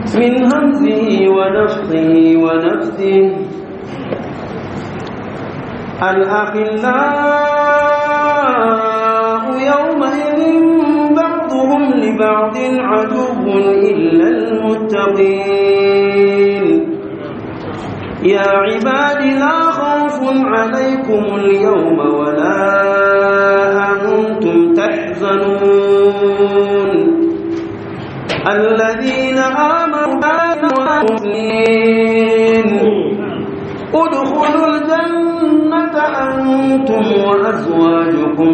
من همزه ونفخه ونفسه الأخلاء يومئذ بعضهم لبعض عدو إلا المتقين يا عباد لا خوف عليكم اليوم ولا أنتم تحزنون الذين آمنوا والمسلمين ادخلوا الجنة أنتم وأزواجكم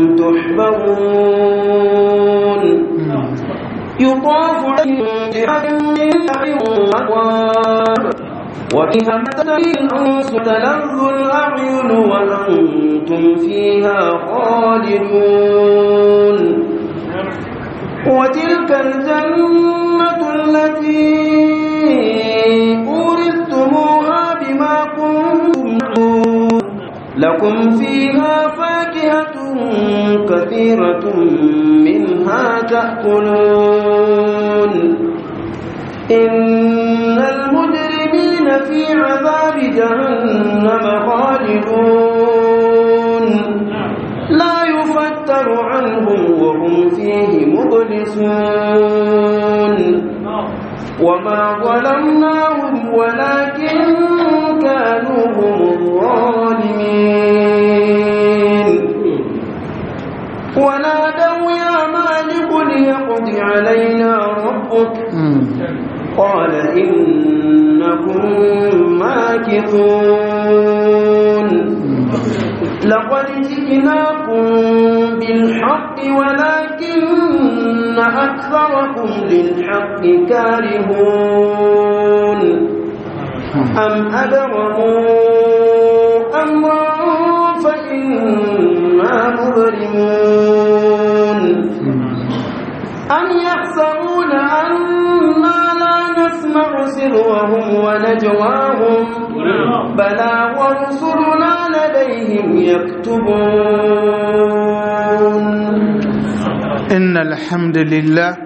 تحبرون يطاف عليهم بأكواب وفيها الأنس تلذ الأعين وأنتم فيها خالدون وتلك الجنة التي أورثتموها بما كنتم لكم فيها فاكهة كثيرة منها تأكلون إن المجرمين في عذاب جهنم خالدون لا يفتر عنهم وهم فيه مبلسون وما ظلمناهم ولكن كانوا هم الظالمين ونادوا يا مالك ليقض علينا ربك قال إنكم ماكثون لقد جئناكم بالحق ولكن أكثركم للحق كارهون أم أبرموا أمرا فإنا مبرمون أم يحسبون أنا لا نسمع سرهم ونجواهم بلى ورسلنا لديهم يكتبون إن الحمد لله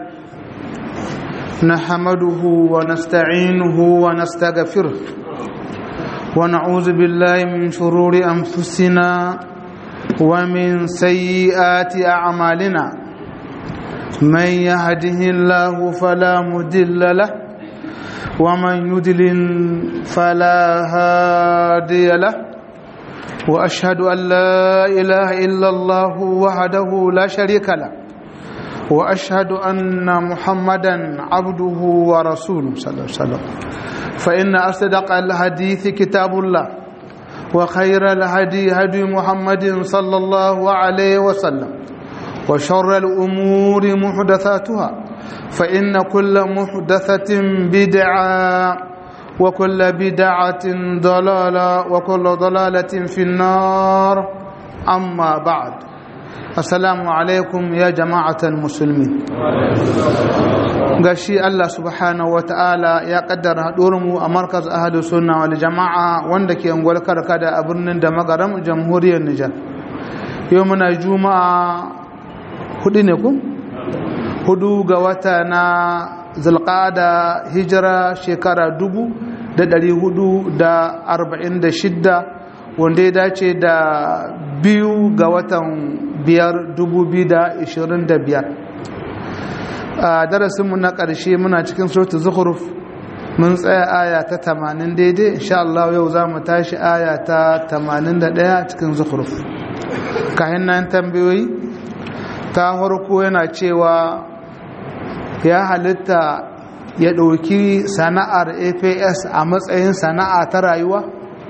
نحمده ونستعينه ونستغفره ونعوذ بالله من شرور أنفسنا ومن سيئات أعمالنا من يهده الله فلا مدل له ومن يدلل فلا هادي له واشهد ان لا اله الا الله وحده لا شريك له واشهد ان محمدا عبده ورسوله صلى الله عليه وسلم فان اصدق الحديث كتاب الله وخير الهدي هدي محمد صلى الله عليه وسلم وشر الامور محدثاتها فإن كل محدثة بدعة وكل بدعة ضلالة وكل ضلالة في النار أما بعد السلام عليكم يا جماعة المسلمين gashi Allah subhanahu wa ta'ala ya kaddara haɗuwarmu a markaz ahadu sunna wal jama'a wanda ke unguwar karkada a birnin da magaram jamhuriyar Nijar yau muna juma'a hudu ne ku? hudu ga wata na zulqada hijira shekara dubu da dari hudu da arba'in da shidda wanda ya dace da biyu ga watan biyar dubu biyu da ishirin da biyar a darasinmu na ƙarshe muna cikin sautu zuhruf mun tsaya aya ta tamanin daidai insha Allah yau za mu tashi aya ta tamanin da ɗaya cikin zuhruf kayan nan tambayoyi ta farko yana cewa ya halitta ya ɗauki sana'ar aps a matsayin sana'a ta rayuwa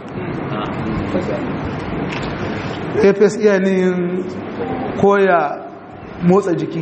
aps iya nin koya motsa jiki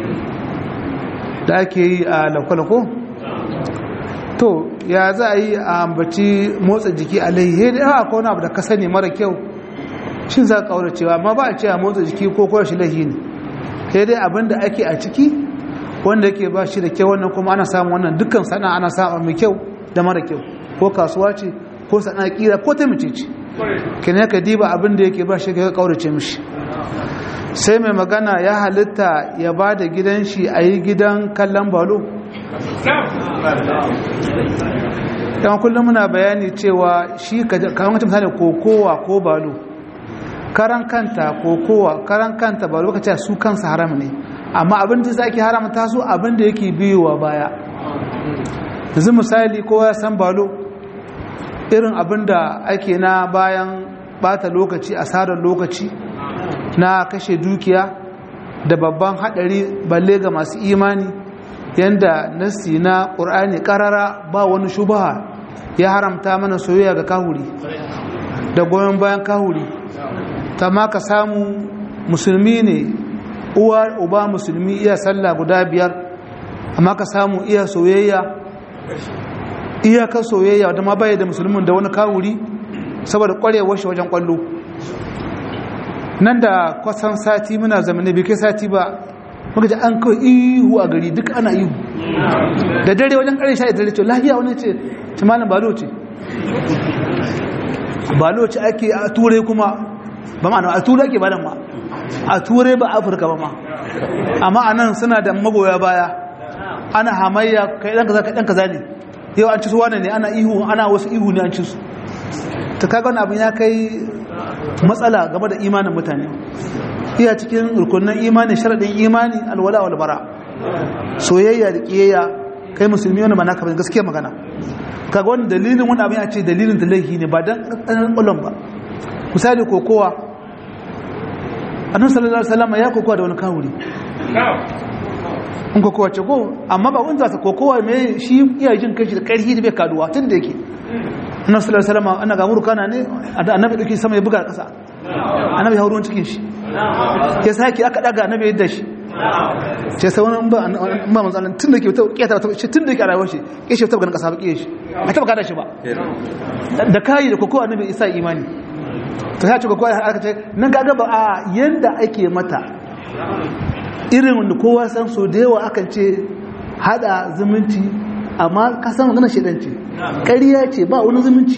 da ake yi a lakwalako to ya za a yi a ambaci motsa jiki a laihe da yawa ko abu da ka sani mara kyau shin za ka kawo cewa ma ba a ce a motsa jiki ko koya shi laihi ne sai dai abin da ake a ciki wanda yake ba shi da kyau wannan kuma ana samun wannan dukkan sana ana samun mai kyau da mara kyau ko kasuwa ce ko sana kira ko ta mace ce kene ka diba abin da yake ba shi ka kaurace mishi sai mai magana ya halitta ya ba da gidan shi a yi gidan kallon balo yawan kullum muna bayani cewa shi kamar mutum misali kokowa ko balo karan kanta kokowa karan kanta balo ka ce su kansa haram ne amma abin da zaki haramta su abin da yake biyowa baya yanzu misali kowa ya san balo irin abin da ake na bayan bata lokaci asarar lokaci na kashe dukiya da babban hadari balle ga masu imani yanda nasi na ƙur'ani ƙarara ba wani shubaha ya haramta mana soyayya ga kahuri da goyon bayan kahuri ta ma ka samu musulmi ne uwa uba musulmi iya sallah guda biyar amma ka samu iya soyayya iyakar soyayya da ma baya da musulmin da wani kahuri saboda ƙwarewar shi wajen ƙwallo nan da kwasan sati muna zamani bai kai sati ba muka ji an kawai ihu a gari duk ana ihu da dare wajen ƙarin sha dare ce lahiya wani ce ci malam balo ce balo ce ake a turai kuma ba ma'ana a turai ake badan ma a turai ba afirka ba ma amma a nan suna da magoya baya ana hamayya kai ɗan kaza kai ɗan kaza ne yau an ci su wane ne ana ihu ana wasu ihu ne an ci su ta kaga wani abin ya kai matsala game da imanin mutane iya cikin rukunin imani sharaɗin imani alwala wal bara soyayya da kiyayya kai musulmi wani ba naka ba gaskiya magana kaga wani dalilin wani abin ya ce dalilin da laifi ne ba dan ɗan ƙwallon ba misali kokowa annabi sallallahu alaihi wasallam ya kokowa da wani kawuri in kokowa ce ko amma ba wanda sa kokowa mai shi iya jin kashi da ƙarfi da bai kaduwa tun da yake annabi sallallahu alaihi wasallam ana ga murkana ne annabi dauki sama ya buga ƙasa annabi hauro cikin shi ya sake aka daga annabi yadda shi ce sai wani ba ba manzo tun da ke ta kiyata ta shi tun da ke a rayuwar shi ke shi ta ganin kasa ba ke shi a taba kada shi ba da kai da koko annabi isa imani to ya ce koko aka ce nan ga ba a yanda ake mata irin wanda kowa san so da yawa akan ce hada zumunci amma ka san magana shedanci ƙarya ce ba wani zumunci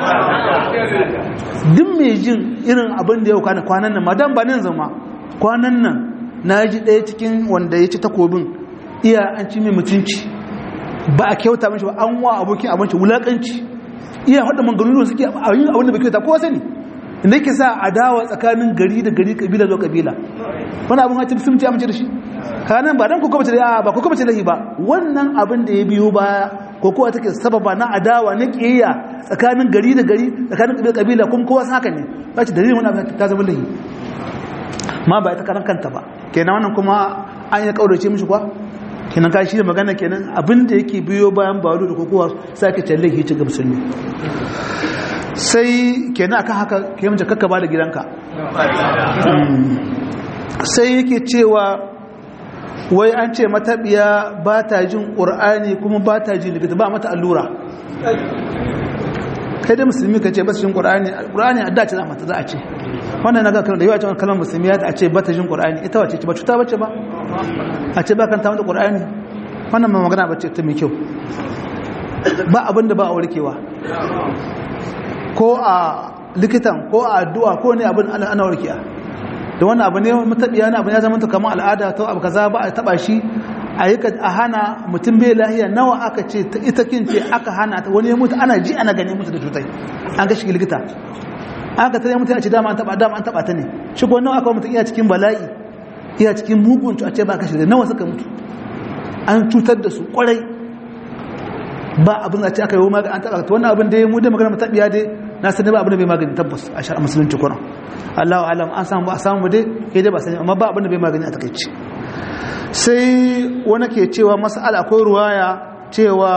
duk mai jin irin abin da yau kwanan nan madan ba nan zama kwanan nan na ji ɗaya cikin wanda ya ci takobin iya an ci mai mutunci ba a kyauta mashi ba an wa abokin abinci wulaƙanci iya haɗa manganunu suke a yin abin da bai kyauta kowa sani inda yake sa adawa tsakanin gari da gari kabila zuwa kabila wani abin hacin sun ci amince da shi kanan ba dan ko kuma da ba ko kuma da ba wannan abin da ya biyo baya ko kowa take sababa na adawa na kiyayya tsakanin gari da gari tsakanin kabila kabila kuma kowa haka ne ba ci dalilin wani abin ta zama lahi ma ba ita karan kanta ba kenan wannan kuma an ya kaurace mishi kwa kenan ka shi da magana kenan abin da yake biyo bayan baro da kokowa sai ka talle hici ga musulmi sai kenan akan haka ke mace kakka ba da gidanka sai yake cewa wai an ce matabiya ba ta jin ƙur'ani kuma ba ta jin likita ba mata allura kai dai musulmi ka ce ba su jin ƙur'ani ƙur'ani a dace za mata za a ce wannan na gakarar da yawa ce kalmar musulmi ya ta ce ba ta jin ƙur'ani ita wace ce ba cuta bace ba a ce ba kan ta mata ƙur'ani wannan ma magana bace ta mai kyau ba abin da ba a warkewa ko a likitan ko a addu'a ko ne abin ana warkiya da wannan abu ne matabiya na abu ya zama kamar al'ada ta abu kaza ba a taba shi a yi a hana mutum bai lahiya nawa aka ce ita kin ce aka hana ta wani ya mutu ana ji ana gani mutu da cutai an ga shi likita aka tare mutu a ce dama an taba dama an taba ta ne shi ko nawa aka mutu iya cikin bala'i iya cikin mugun a ce ba ka shi da nawa suka mutu an cutar da su kwarai ba abin da ce aka yi magani an taba ta wannan abin da ya mu da magana matabiya dai na sani ba abin da bai magani tabbas a shari'a musulunci kuna Allah alam an samu ba a samu dai ke dai ba sani amma ba abin da bai magani a takaici sai wani ke cewa mas'ala akwai ruwaya cewa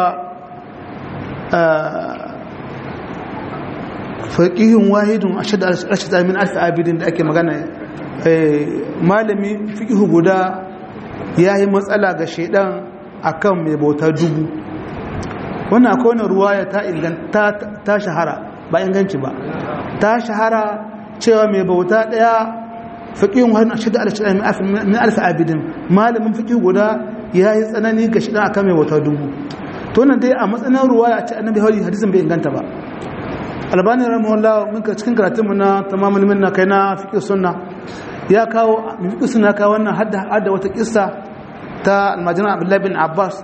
faqihin wahidun ashad al-ashad min alf abidin da ake magana malami fiqhu guda yayi matsala ga shedan akan mai bauta dubu wannan akwai wani ruwaya ta inganta ta shahara ba inganci ba ta shahara cewa mai bauta daya fiqihun wani shida al-shida min alf abidin malamin fiqih guda yayi tsanani ga shida akan mai bauta dubu to nan dai a matsayin ruwaya ce annabi hadi hadisin bai inganta ba albani rahimahullah mun ka cikin karatun mu na tamamul minna kai na fiqh sunna ya kawo fiqh sunna kawo wannan hadda hadda wata kissa ta almajina abdullahi bin abbas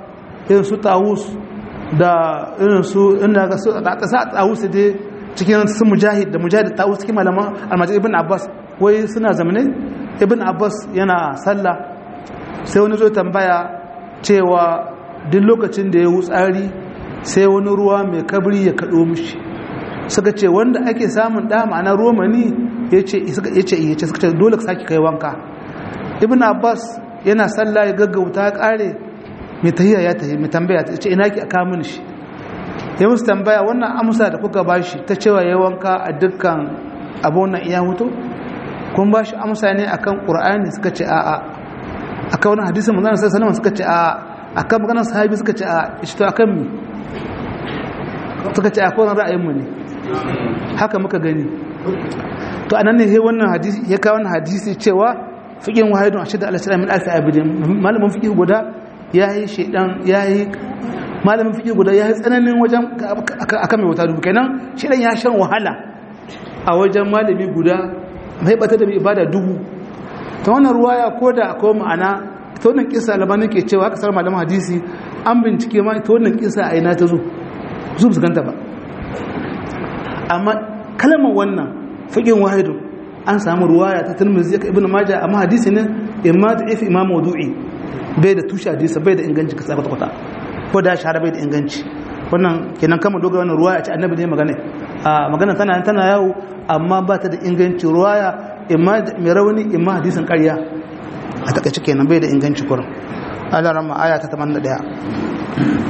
irin su tawus da irin su ina ga su da ta sa tawus dai cikin su mujahid da mujahid tawus cikin malaman almajid ibn abbas wai suna zamane ibn abbas yana sallah sai wani zo tambaya cewa duk lokacin da ya wutsari sai wani ruwa mai kabri ya kaɗo mishi suka ce wanda ake samun ɗa ma'ana romani ya ce iya ce suka ce dole ka sake kai wanka ibn abbas yana sallah ya gaggauta ya ƙare mai tahiya ya tahi mai tambaya ta ce ina ki a kamun shi ya musu tambaya wannan amsa da kuka ba shi ta cewa ya wanka a dukkan abunan iya hutu kun ba shi amsa ne akan ƙur'ani suka ce a'a akan wani hadisin manzana sai salama suka ce a'a akan maganar sahabi suka ce a'a shi to akan mi suka ce akwai wani ra'ayinmu ne haka muka gani to anan ne wannan hadisi ya kawo wannan hadisi cewa fiqin wahidun ashada al-islam min alf abidin malamin fiqh guda yayi shedan yayi malamin fiqh guda yayi tsananin wajen akan mai wata dubu kenan shedan ya shan wahala a wajen malami guda mai bata da ibada dubu ta wannan ruwaya koda akwai ma'ana ta wannan kisa labanin ke cewa haka sar malamin hadisi an bincike ma ta wannan kisa a ina ta zo su su ganta ba amma kalmar wannan fiqin wahidun an samu ruwaya ta tirmidhi ka ibnu majah amma hadisi ne imma da ifi imam mawdu'i bai da tushe hadisi bai da inganci kasa kwata kwata ko da shahara bai da inganci wannan kenan kama dogara wannan ruwaya ce annabi ne magana a magana tana tana yawo amma ba ta da inganci ruwaya imma mai rauni imma hadisin ƙarya a takaice kenan bai da inganci kurin Allah rama aya ta 81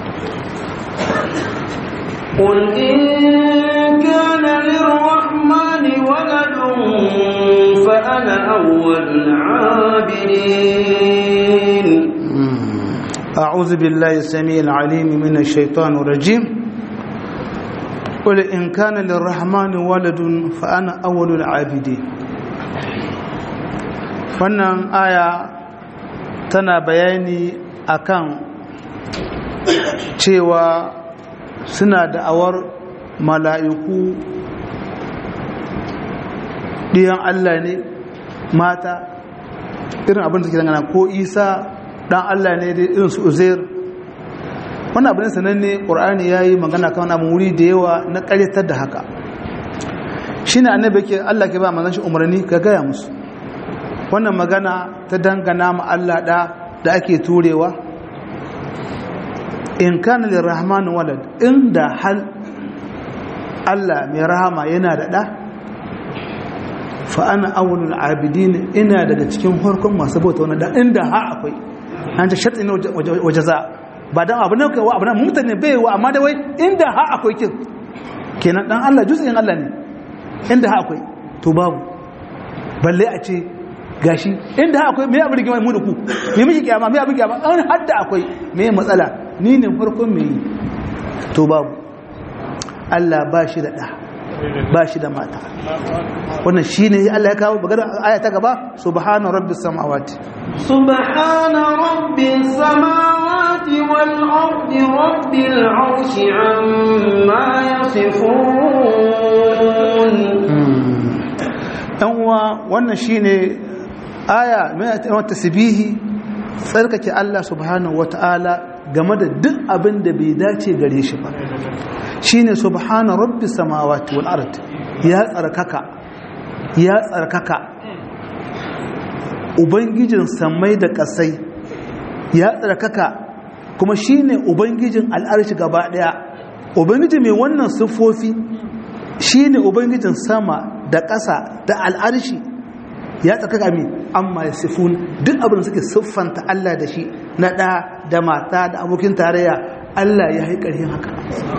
قل إن كان للرحمن ولد فأنا أول العابدين أعوذ بالله السميع العليم من الشيطان الرجيم قل إن كان للرحمن ولد فأنا أول العابدين wannan aya tana bayani akan cewa suna da'awar mala'iku ɗiyan Allah ne mata irin abin da ke dangana ko isa ɗan Allah ne da irin su uzair wannan abin sananne ƙur'ani ya yi magana kan abin wuri da yawa na ƙaryatar da haka shi ne annabi ke Allah ke ba manzan shi umarni ka gaya musu wannan magana ta dangana ma Allah ɗa da ake turewa in kana lirrahman walad inda hal Allah mai rahama yana da ɗa fa ana awwalul abidin ina daga cikin harkon masu bauta wani da inda ha akwai an ta sharti ne waje za ba dan abu ne kai wa abu ne mutane bai wa amma da wai inda ha akwai kin kenan dan Allah juz'in Allah ne inda ha akwai to babu balle a ce gashi inda ha akwai me abu rigima mu da ku me miki kiyama me abu kiyama an hadda akwai me matsala ni ne farkon me to babu Allah ba shi da da ba shi da mata wannan shi ne Allah ya kawo bagada aya ta gaba subhana rabbis samawati subhana rabbis samawati wal ardi rabbil arshi amma yasifun dan uwa wannan shine aya mai tasbihi tsarkake Allah subhanahu wataala game da duk abin da bai dace gare shi ba shine subhana rabbis samawati wal ard ya tsarkaka ya tsarkaka ubangijin samai da kasai ya tsarkaka kuma shine ubangijin al'arshi gaba daya ubangiji mai wannan siffofi shine ubangijin sama da ƙasa da al'arshi ya tsarkaka mi amma ya sifun duk abin da suke siffanta Allah da shi na ɗa da mata da abokin tarayya Allah ya haikari haka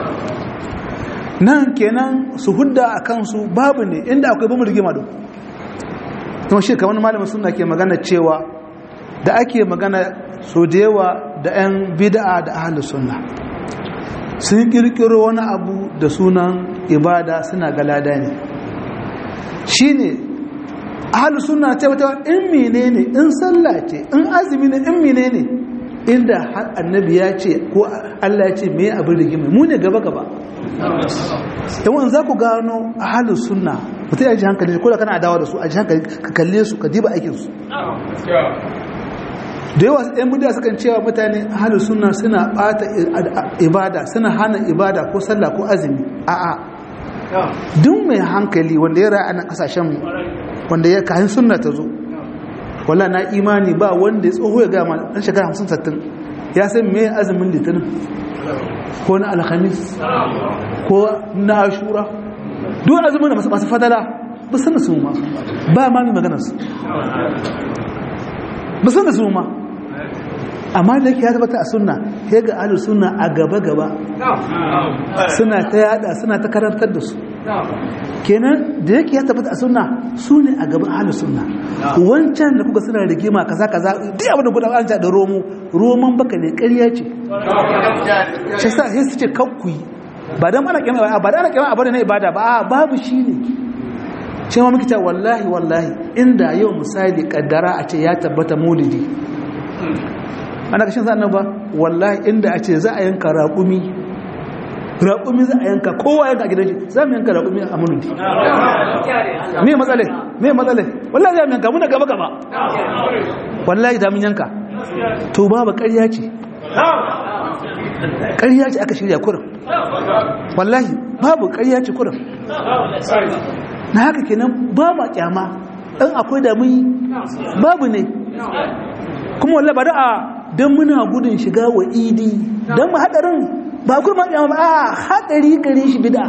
nan kenan su hudda a kansu babu ne inda akwai bamu rigima da kuma shi kamar malamin suna ke magana cewa da ake magana so da yawa da 'yan bida'a da ahalus sunna sun kirkiro wani abu da sunan ibada suna galada ne shi ne ahalus sunna ce wata in mine ne in sallah ce in azumi ne in mine ne inda har annabi ya ce ko Allah ya ce me abin rigima mu ne gaba gaba yawan za ku gano a halin suna mutum ya ji hankali ko da kana adawa da su a ji hankali ka kalle su ka diba aikinsu da yawa ɗan budiya sukan cewa mutane ahalus sunna suna ɓata ibada suna hana ibada ko sallah ko azumi a'a duk mai hankali wanda ya ra'a na kasashen wanda ya kayan sunna ta zo wala na imani ba wanda ya tsoho ya gama ɗan shekara hamsin sattin ya san me azumin litinin ko na alhamis ko na ashura duk azumin da masu fadala ba san da su ma ba ma mai maganarsu ba san da su ma amma da yake ya tabbata a sunna ya ga ahlus sunna a gaba gaba suna ta yada suna ta karantar da su kenan da yake ya tabbata a sunna su ne a gaban ahlus sunna wancan da kuka suna rigima kaza kaza duk abin da gudan an da romo roman baka ne ƙarya ce shi sa sai su ce kakkuyi ba dan ana kiyama ba dan ana kiyama abin na ibada ba babu shi ne shi ma muke ta wallahi wallahi inda yau misali kaddara a ce ya tabbata maulidi ana kashin sa'an ba wallahi inda a ce za a yanka raƙumi raƙumi za a yanka kowa yanka a gidan shi za mu yanka raƙumi a maulidi me matsale me matsale wallahi za mu yanka muna gaba gaba wallahi da mun yanka to babu ƙarya ce ƙarya ce aka shirya kurin wallahi babu ƙarya ce kurin na haka kenan ba ma kyama ɗan akwai da mun babu ne kuma wallah ba da'a don muna gudun shiga wa idi don ba haɗarin ba kuma kyama ba a haɗari gare shi bida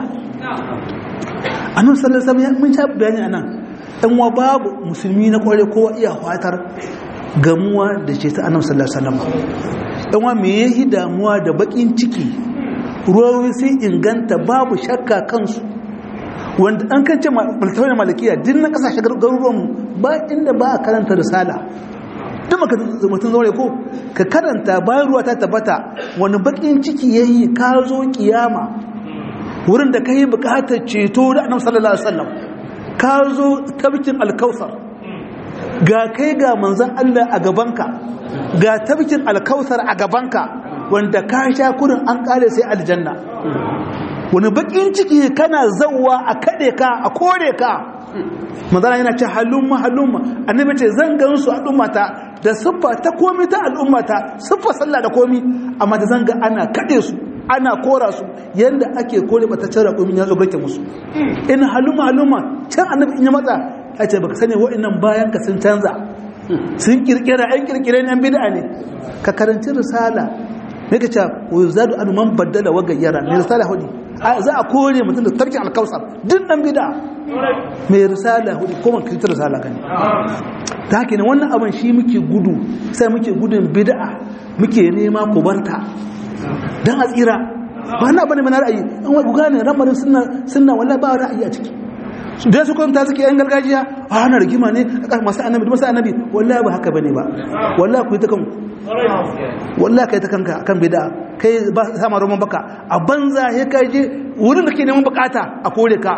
a nan sallar sami mun sha bayani a nan ɗan wa babu musulmi na kware kowa iya fatar gamuwa da ce ta annabi sallallahu alaihi wasallam ɗan wa me yahi damuwa da bakin ciki ruwawi sai inganta babu shakka kansu wanda an kan ce maltawai malakiya din na kasashe garuruwan ba inda ba a karanta risala duk maka mutum zaure ko ka karanta bayan ruwa ta tabbata wani bakin ciki ya yi ka zo kiyama wurin da ka yi bukatar ceto da annabi sallallahu alaihi wasallam ka zo tabkin alkausar ga kai ga manzon Allah a gabanka ga tabkin alkausar a gabanka wanda ka sha kurin an kare sai aljanna wani bakin ciki kana zauwa a kade ka a kore ka manzana yana ce halumma halumma annabi ce zan gan su al'ummata da siffa ta komi ta al'ummata siffa sallah da komi amma da zan ga ana kade su ana kora su yanda ake kore bata cara komi ya zo barke musu in halumma halumma can annabi in ya matsa ya ce baka sani wa'annan bayan ka sun canza sun kirkira ɗan kirkire ne bid'a ne ka karanci risala ne ka ce wa zadu anu man baddala wa gayyara ne risala hudu za a kore mutum da tarkin alkausar duk dan bida mai risala hudu ko man kirkir risala gani ta haka ne wannan abin shi muke gudu sai muke gudun bid'a muke nema ku barta dan a tsira ba na bane mana ra'ayi an wai gane ramarin sunna sunna wallahi ba ra'ayi a ciki da su kwanta suke yan gargajiya a hana rigima ne masu annabi masu annabi wallahi ba haka bane ba wallahi ku yi ta kanku wallahi kai ta kanka kan bid'a kai ba sama roman baka a banza ya kai je wurin da ke neman bukata a kore ka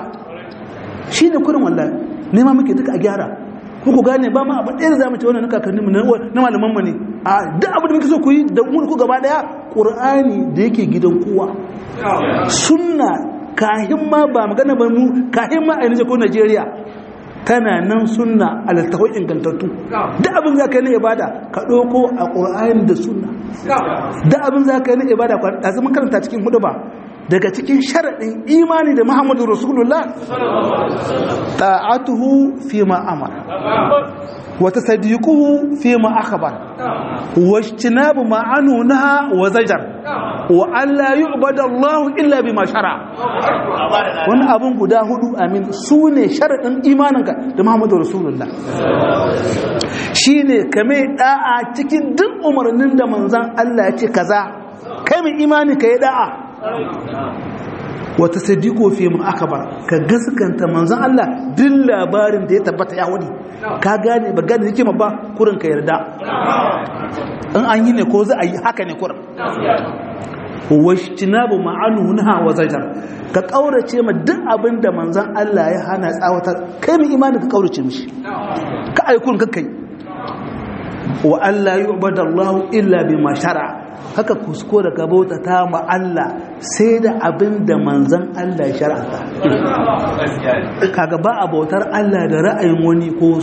shine kurin wallahi nema muke duka a gyara ku gane ba ma abin ɗaya da zamu ce wannan kakanninmu na malaman mu ne a duk abin da muke so ku yi da mu ku gaba daya qur'ani da yake gidan kowa sunna kahin ma ba magana ba mu kahin ma a yanzu ko Najeriya tana nan sunna alattahoi ingantattu da abin za ka yi na ibada ka ɗauko a ƙura'ayin da sunna da abin za ka yi na ibada a zaman karanta cikin hudu ba daga cikin sharaɗin imani da muhammadu rasulullah ta'atuhu fi ma'amara wata sadiquhu fi ma akhbar wa ijtinabu ma anu naha wa zajar wa alla yu'badu Allah illa bima shara wannan abun guda hudu amin sune sharadin imaninka da Muhammadu Rasulullah shine kame da'a cikin duk umarnin da manzon Allah ya ce kaza kai mai imani kai da'a wata sadiqo fi mu akbar ka gaskanta manzon Allah duk labarin da ya tabbata ya wani ka gane ba gane hikima ba kurin ka yarda in an yi ne ko za a yi haka ne kurin washtinabu ma'anuha wa zajar ka kaurace ma duk abin da manzon Allah ya hana tsawatar kai mai imani ka kaurace mishi ka aikun ka kai wa Allah yu'badallahu illa bima shara haka kuskure ka bauta ta ma Allah sai da abin da manzan Allah ya shar'anta kaga ba a bautar Allah da ra'ayin wani ko su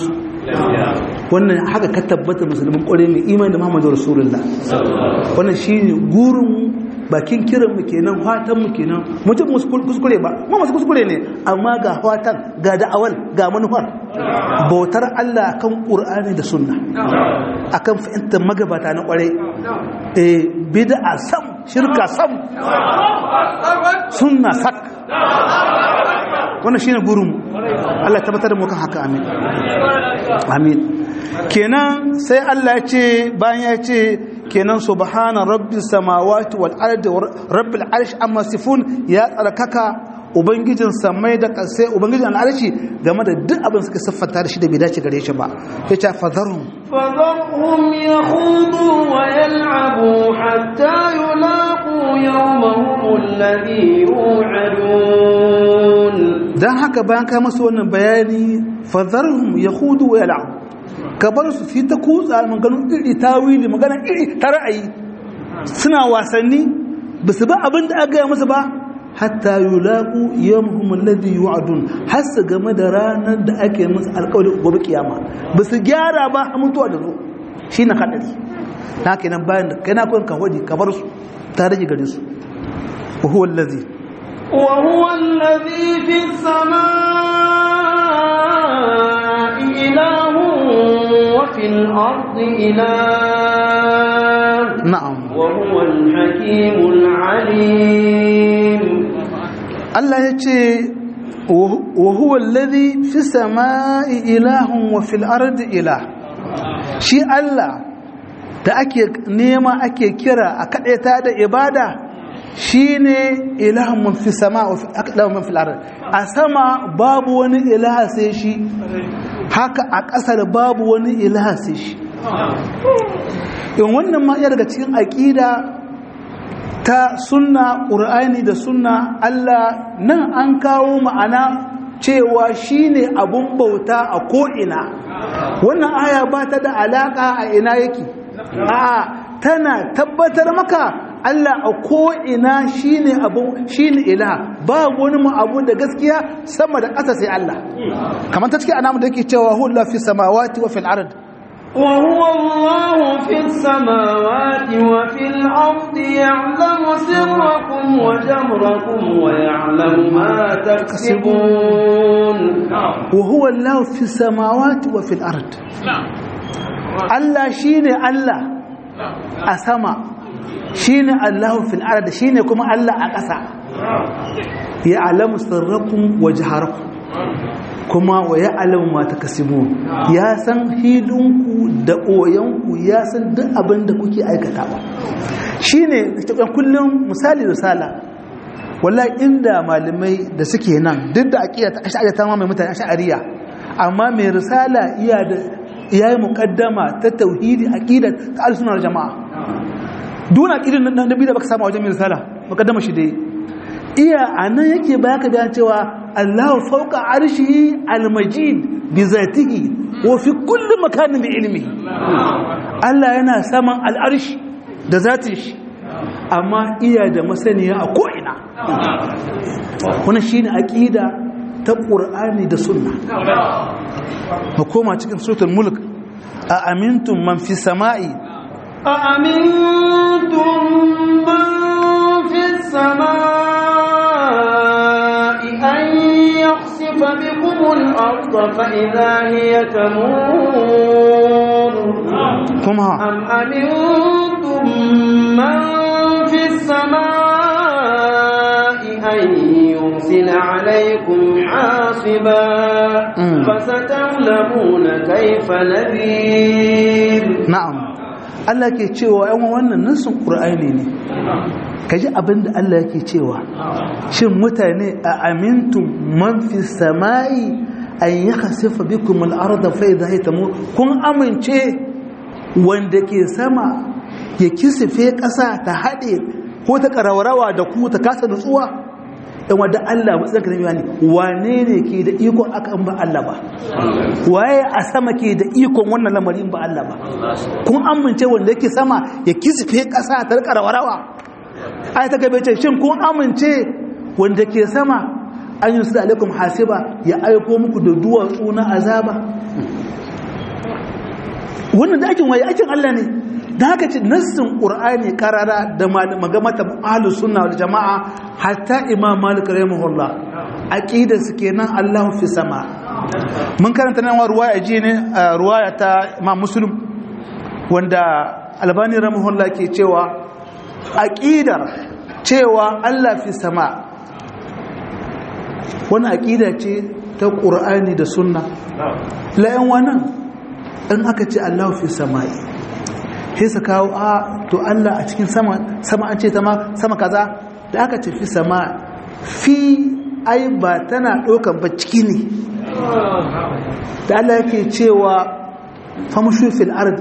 wannan haka ka tabbata musulmin kware mai imani da Muhammadu Rasulullah wannan shine gurin bakin kiran mu kenan fatan mu kenan mutum kuskure ba mu masu kuskure ne amma ga fatan ga da'awal ga manufar bautar Allah akan Qur'ani da Sunna akan fahimtar magabata na kware eh bid'a sam shirka sam sunna sak wannan shine gurin Allah tabbatar da mu kan haka amin amin kenan sai Allah ya ce bayan ya ce kenan subhana rabbis samawati wal ardi rabbil arsh amma sifun ya tsarkaka ubangijin samai da kasai ubangijin al'arshi game da duk abin suka siffanta da shi da bai dace gare shi ba ya ce fadharhum فذرهم يخوضوا ويلعبوا حتى يلاقوا يومهم الذي يوعدون dan haka bayan ka masu wannan bayani fadharhum yakhudu wa yal'abu ka bar su fi ta kutsa maganin iri tawili magana iri ta ra'ayi suna wasanni ba su ba abin da aka gaya musu ba hatta yulaqu yawmuhum alladhi yu'adun har su game da ranar da ake musu alƙawari gobe kiyama ba su gyara ba a mutuwa da zo shine kadari na kenan bayan da kai na kun ka hodi ka bar su ta rage gare su wa huwa alladhi وهو الذي في السماء إله وفي الأرض إله na'am وهو الحكيم العليم Allah ya ce wa huwa alladhi fi samai ilahun wa fil ardi ilah shi Allah da ake nema ake kira a kadaita da ibada shine ilahun man fi sama wa ilahun man fil ardi a sama babu wani ilaha sai shi haka a ƙasar babu wani ilaha sai shi in wannan ma iya daga cikin aƙida ta sunna ƙur'ani da sunna Allah nan an kawo ma'ana cewa shine abun bauta a ko'ina wannan aya ba ta da alaƙa a ina yake a tana tabbatar maka Allah a ko'ina shine abu shine ilaha ba wani mu abu da gaskiya sama da ƙasa sai Allah kamar ta cikin anamu da yake cewa hulla fi samawati wa fil ard وهو الله في السماوات وفي الأرض يعلم سركم وجهركم ويعلم ما تكسبون وهو الله في السماوات وفي الأرض الله شيني الله أسمى شيني الله في الأرض شيني كما الله أقسى يعلم سركم وجهركم kuma wa ya alamu mata kasibu ya san hilinku da ɓoyanku ya san duk abin da kuke aikatawa shi ne kullum misali risala wallahi inda malamai da suke nan duk da aƙiya ta ashariya ta mamaye mutane ashariya amma mai risala iya da iya yi muƙaddama ta tauhidi aƙidar ta alisunar jama'a duna aƙidar na nabi da baka samu wajen mai risala muƙaddama shi dai iya a nan yake baka da cewa Allah fauka arshihi almajid bi zatihi wa fi kulli makanin bi ilmihi Allah yana saman al'arshi da zatin shi amma iya da masaniya a ko'ina wannan shine aqida ta Qur'ani da Sunna koma cikin suratul mulk a amintum man fi sama'i a amintum man fi sama'i an yakhsifa bikum al-ardh fa idha hiya tamur kuma am amintum man fi sama'i an yursila alaykum hasiba Mm. fasata'lamuna kayfa nadhir na'am Allah ke cewa yan wannan nasin Qur'ani ne kaji abinda Allah yake cewa shin mutane a amintum man fi samai an yakhsifa bikum al-ardha fa idha hiya tamur kun amince wanda ke sama ya kisife ƙasa ta haɗe ko ta ƙaraurawa da ku ta kasa nutsuwa in wadda Allah matsayin ka ne wane ne ke da ikon aka in ba Allah ba waye a sama ke da ikon wannan lamarin ba Allah ba kun amince wanda yake sama ya kisife ƙasa ta ƙaraurawa ai ta gabe ce shin kun amince wanda ke sama an yi su alaikum hasiba ya aiko muku da duwatsu na azaba wannan da aikin waye aikin Allah ne da haka ce nassin qur'ani karara da magamata ahlus sunna wal jamaa hatta imam malik rahimahullah aqidar su kenan Allah fi sama mun karanta nan ruwaya ji ne ruwaya ta imam muslim wanda albani rahimahullah ke cewa aqidar cewa Allah fi sama wani aqida ce ta qur'ani da sunna la'an wannan in aka ce Allah fi sama'i sai su kawo a to Allah a cikin sama sama an ce sama kaza da aka ce fi sama fi ai ba tana ɗaukan ba ciki ne da Allah yake cewa famushu fil ard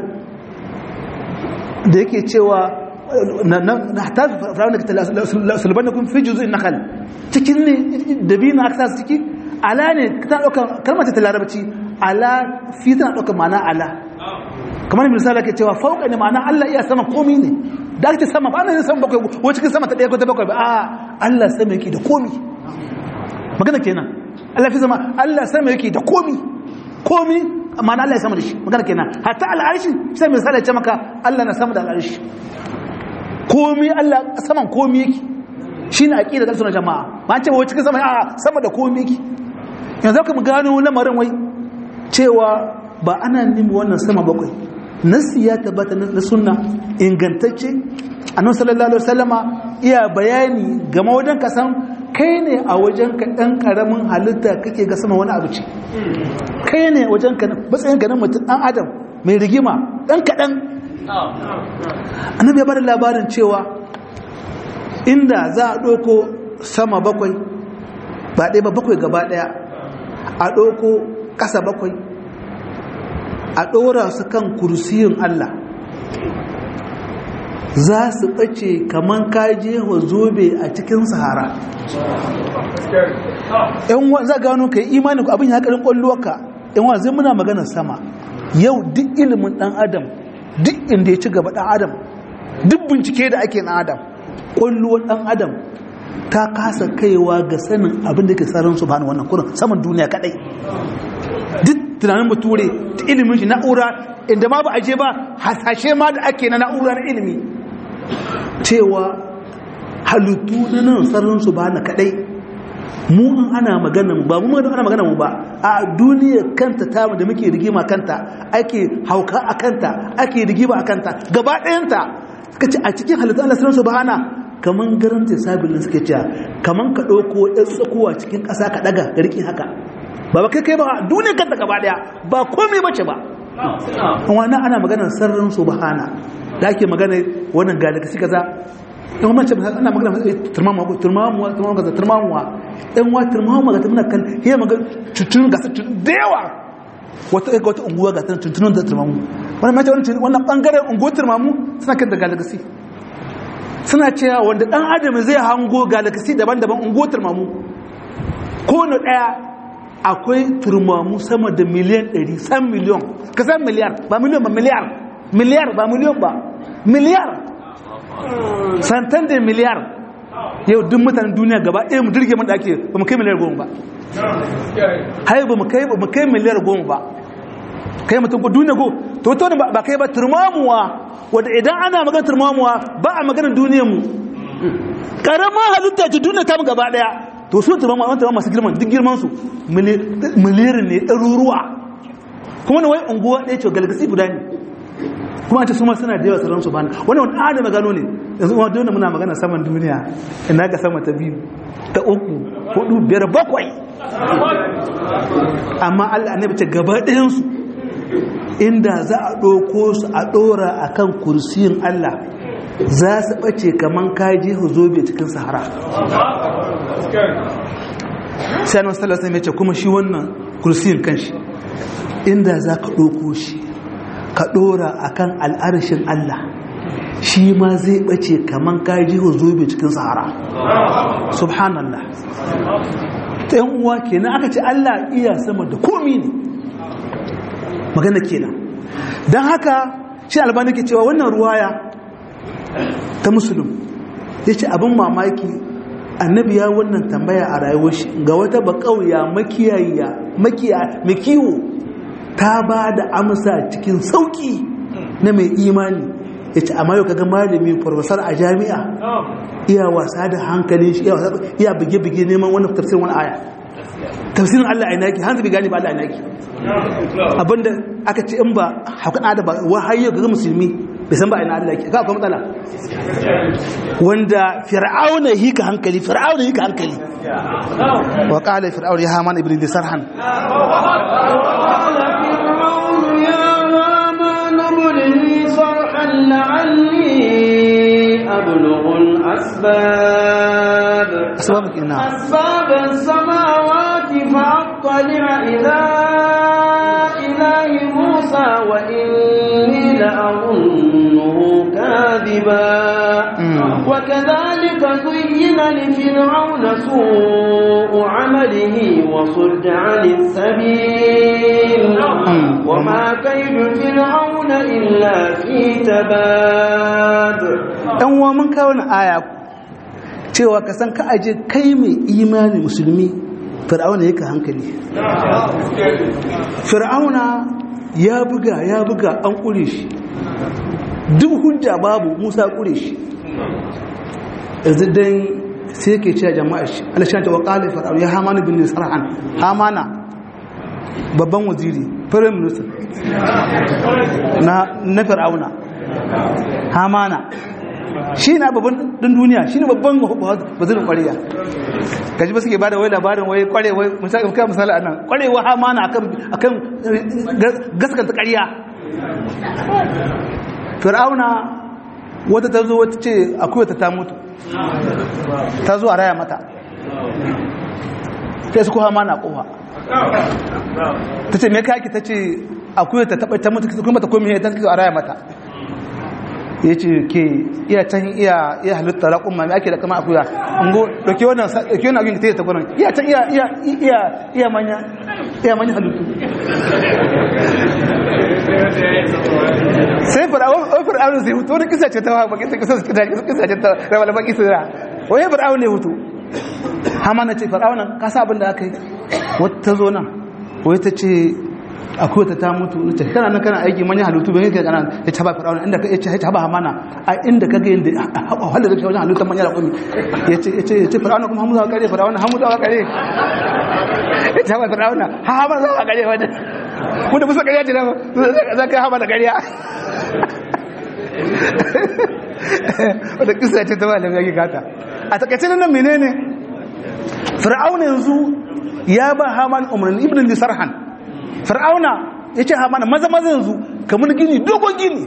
da yake cewa na hata firawun da sulban da kun fi juzu in nakal cikin ne da biyu na aka ciki ala ne ta ɗaukan kalmar ta larabci ala fi tana ɗaukan ma'ana ala kamar misali ke cewa fauka ne ma'ana Allah iya sama komi ne da ake sama ba na yin sama bakwai ko cikin sama ta ɗaya ko ta bakwai ba a Allah sama yake da komi magana kenan Allah fi sama Allah sama yake da komi komi ma'ana Allah ya sama da shi magana kenan hatta al'arshi sai misali ya ce maka Allah na sama da al'arshi komi Allah saman komi yake shine aqida da sunan jama'a ba ce wai cikin sama a sama da komi yake yanzu ka mu gano lamarin wai cewa ba ana nemi wannan sama bakwai nasi ya tabbata na sunna ingantacce annabi sallallahu alaihi wasallama iya bayani game wajen ka san kai ne a wajen ka dan karamin halitta kake ga sama wani abu ce kai ne wajen ka matsayin ganin mutum dan adam mai rigima dan kadan annabi ya bada labarin cewa inda za a doko sama bakwai ba ɗaya ba bakwai gaba ɗaya a doko ƙasa bakwai a ɗora su kan kursiyin Allah za su ɓace kamar kaje wa zobe a cikin sahara yan za gano ka yi imanin ku abin ya ƙarin ƙwallowarka yan wa zai muna maganar sama yau duk ilimin ɗan adam duk inda ya ci gaba ɗan adam duk bincike da ake ɗan adam ƙwallowar ɗan adam ta kasa kaiwa ga sanin abin da ke tsarin su bani wannan kurin saman duniya kaɗai duk tunanin bature ta ilimin shi na'ura inda ma ba a je ba hasashe ma da ake na na'ura na ilimi cewa halittu na nan sararinsu ba na kadai mu in ana magana ba mu ana magana mu ba a duniya kanta ta da muke rigima kanta ake hauka a kanta ake rigima a kanta gaba ɗayanta suka ce a cikin halittu Allah sararinsu ba hana kaman garanta sabilin suke cewa kaman ka ɗauko ɗan tsakowa cikin ƙasa ka ɗaga ka riƙe haka ba ba kai kai ba duniya kanta gaba daya ba komai bace ba wannan ana maganar sirrin subhana da ake magana wannan galaxy kaza in mace ana magana turmamu turmamu turmamu kaza turmamu dan wa turmamu ga muna kan he magana tutun ga da yawa wata ga wata unguwa ga tuntunun da turmamu wannan mace wannan wannan bangaren unguwar turmamu suna kan da galaxy suna cewa wanda dan adam zai hango galaxy daban-daban unguwar turmamu ko na daya akwai turmamu sama da miliyan 100 san miliyon ka san miliyar ba miliyon ba miliyar miliyar ba miliyon ba miliyar santan da miliyar yau duk mutanen duniya gaba ɗaya mu dirge mun da ake ba mu kai miliyar goma ba hai ba mu kai ba mu kai miliyar goma ba kai mutum ko duniya go to to ba kai ba turmamuwa wanda idan ana magana turmamuwa ba a maganar duniyar mu karamar halitta ce duniya ta mu gaba ɗaya to su turma wanda ba masu girman duk girman su miliyarin ne ɗaruruwa kuma na wai unguwa ɗaya ce galgasi guda ne kuma ce su ma suna da yawa sauran su bana wani wani adam gano ne yanzu kuma dole muna magana saman duniya ina ga sama ta biyu ta uku hudu biyar bakwai amma allah annabi ce gaba ɗayansu inda za a ɗauko su a ɗora a kan kursiyin allah za su ɓace kamar kaji zobe cikin sahara sai annabi sallallahu alaihi ce kuma shi wannan kursiyin kanshi inda za ka ɗauko shi ka ɗora a kan al'arshin Allah shi ma zai ɓace kamar kaji zobe cikin sahara subhanallah ta yan uwa kenan aka ce Allah iya sama da komi ne magana kenan don haka shi albani ke cewa wannan ruwaya ta musulun ya ce abin mamaki annabi ya wannan tambaya a rayuwar shi ga wata bakauya makiyayiya makiya makiwo ta ba da amsa cikin sauki na mai imani ya ce amma yau kaga malami farfasar a jami'a iya wasa da hankalin shi iya bige-bige neman wani tafsirin wani aya tafsirin Allah a inaki hanzu bai gani ba Allah a inaki abinda aka ce in ba haukana da ba wahayi ga musulmi bai san ba ina Allah ke ka akwai matsala wanda fir'auna yi ka hankali fir'auna yi ka hankali wa qala fir'auna ya haman ibn sarhan أبلغ الأسباب أسبابك إنها أسباب السماوات فأطلع إلى إله موسى وإني لأظنه كاذبا وكذلك زين لفرعون سوء عمله وصد عن السبيل وما كيد فرعون إلا في تباب ɗan uwa mun kawo na aya cewa ka san ka aje kai mai imani musulmi fir'auna yake hankali fir'auna ya buga ya buga an ƙure shi duk hujja babu musa ƙure shi yanzu dan sai yake cewa jama'a shi alashan ta waƙalin fir'auna ya hamana bin nisar'an hamana babban waziri firayim minister na fir'auna hamana shi na babban ɗin duniya shi ne babban bazirin ƙwariya gaji ba suke ba da wai labarin wai ƙware wai misali misali a nan ƙwarewa hamana akan gaskanta ƙarya fir'auna wata ta zo wata ce akwai wata ta mutu ta zo a raya mata sai su kuwa mana kowa ta ce me kaki ta ce akwai ta taɓa ta mutu kuma ta komi ta a raya mata ya ce ke iya can iya iya halitta raƙun mami ake da kama akuya ngo dauke wannan dauke wannan abin da ta yi ta gwanon iya can iya iya iya iya manya iya manya halittu sai fir'aun wai fir'aun sai hutu wani kisa ce ta ba kisa kisa kisa ce ta rawa da baki sira wai fir'aun ne hutu hama na ce fir'aun ka sa abin da aka yi wata zo nan wai ta ce akwai ta ta mutu ta kana nan kana aiki manyan halittu bai kai kana ya taba fir'auna inda ka yace taba hamana a inda ka ga yanda wanda zai wajen halittar manyan rakumi yace yace yace fir'auna kuma hamu za ka kare fir'auna hamu za ka kare ya taba fir'auna ha hamu za ka kare wanda kuma musa kariya ce za ka hama da kariya wadda kisa ce ta ba da gagi gata a takaice nan menene fir'auna yanzu ya ba haman umarni ibn lisarhan fir'auna ya ce hamana maza maza yanzu kamar gini dogon gini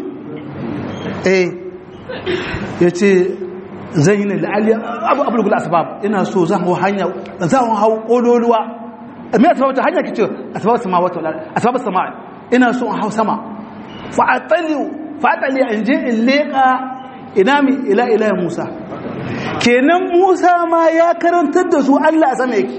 eh ya ce zan yi na la'aliya abu abu gula asbab ina so zan hau hanya zan hau ƙololuwa mai asbab ta hanya kice asbab sama wata asbab sama ina so in hau sama fa'atali fa'atali in je in leƙa ina mi ila ila musa kenan musa ma ya karantar da su allah a sama yake